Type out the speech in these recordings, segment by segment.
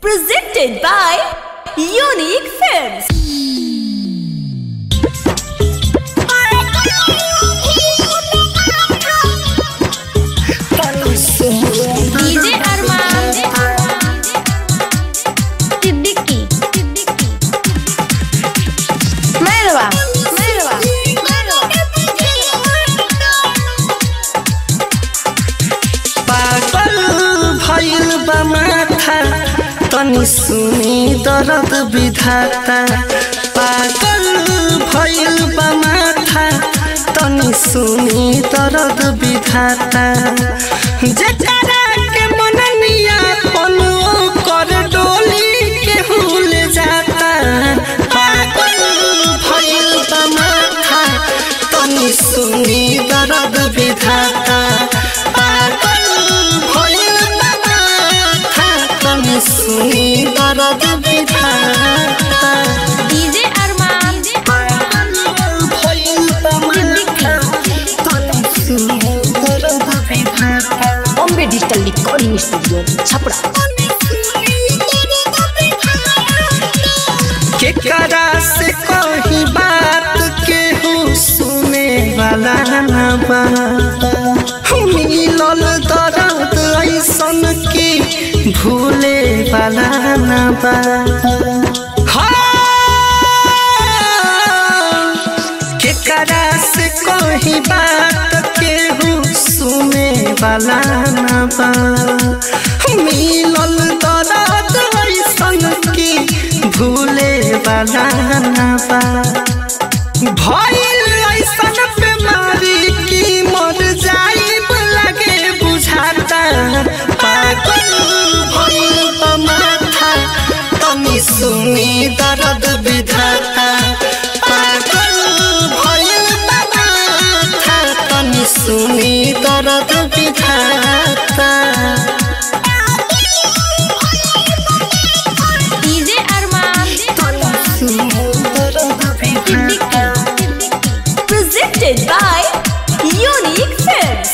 Presented by Unique Films. DJ Arman Siddiqui मेहरबा मेहरबा पागल भइल बा माथा तनी सुनी दर्द विधाता पागल भइल बा माथा तनी सुनी दर्द विधाता जकरा के मननिया पनो कर डोली के हुल जाता पागल भइल बा माथा तनी सुनी दर्द विधाता पागल भइल बा माथा तनी सुनी दर्द विधाता डीजे अरमान भइल बा माथा तनी सुनी दर्द विधाता Bombay Digital Recording Studio, Chapra. केकरा से कही बात केहू सुने वाला ना बा मिलल दर्द ऐसन की भूले वाला ना बा हाँ, केकरा से कही बात केहू सुने वाला ना बा मिलल दर्द ऐसन की भूले वाला ना बा भइल ऐसन बीमारी की मर जाइब लगे बुझाता पागल भइल बा माथा तनी सुनी दर्द विधाता पागल भइल बा माथा तनी सुनी दर्द विधाता DJ Arman Siddiqui Presented by Unique Films.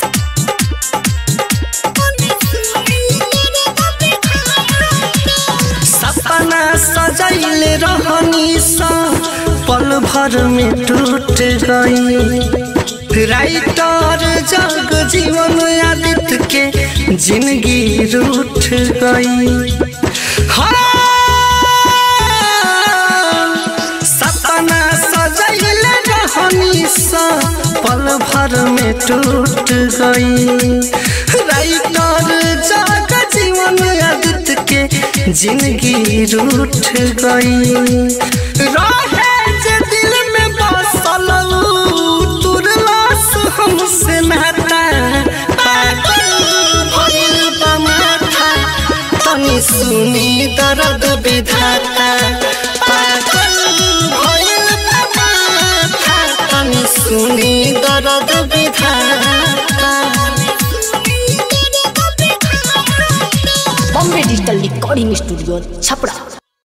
सपना सजैले रहनी सा पल भर में टूट गई राइटर जग जीवन आदित्य के जिंदगी रूठ गई हाँ, सपना सजैले रहनी सा पल भर में टूट गई राइटर जग जीवन आदित्य के जिंदगी रूठ गई रहे जे दिल में बसल ऊ, तुरलास हमसे नाता पागल भइल बा माथा तनी सुनी दर्द विधाता पागल भइल बा माथा तनी सुनी दर्द विधाता Bombay Digital Recording Studio, Chapra.